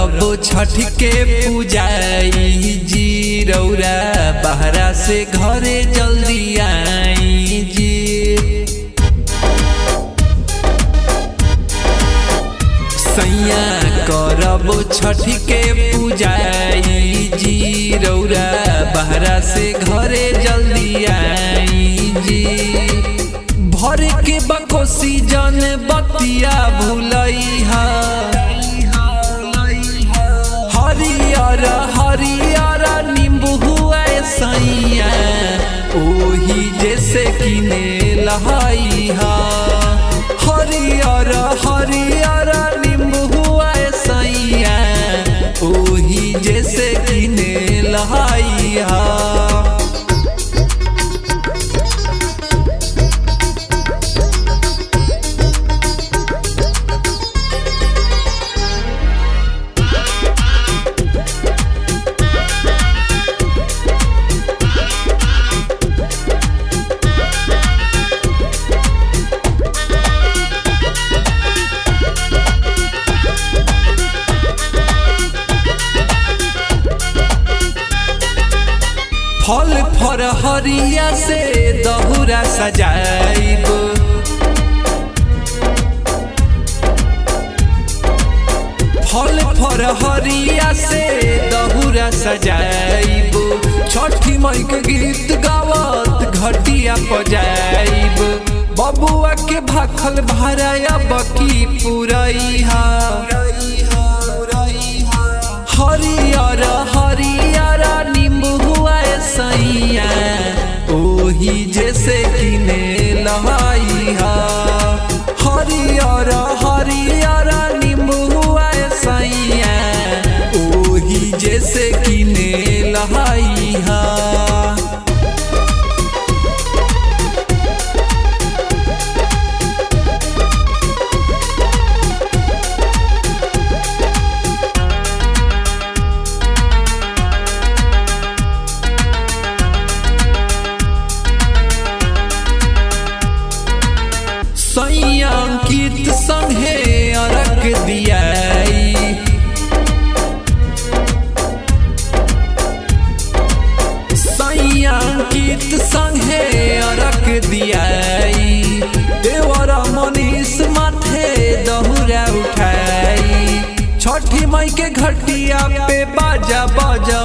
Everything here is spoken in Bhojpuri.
करब छठ के पूजाई जी रौरा बहरा से घरे जल्दी आई जी सैया करब छठ के पूजाई जी रौरा बहरा से घरे जल्दी आई जी भर के बकोसी जन बतिया भूलैहा हरियर हरियर नींबू हुआ सैया ओही जैसे किने लहाइहा हरियर हरियर नींबू हुआ सैया ओही जैसे किने लहाइहा फल फर हरिया से दहुरा सजाइब फल फर हरिया से दहुरा सजाइब छठी मई के गीत गावत घटिया पजाइब बबुआ के भाखल भराया बकी पुरैहा हरियर हरियर नींबू हुआ सैया ओही जैसे किने लहाइहा हरियर हरियर नींबू हुआ सैया ओही जैसे किने लहाइहा संयांकित संगे अरक दियाई संयांकित संगे अरक दियाई देवरा मनीष माथे दहुरा उठाई छठी मई के घटिया पे बाजा बाजा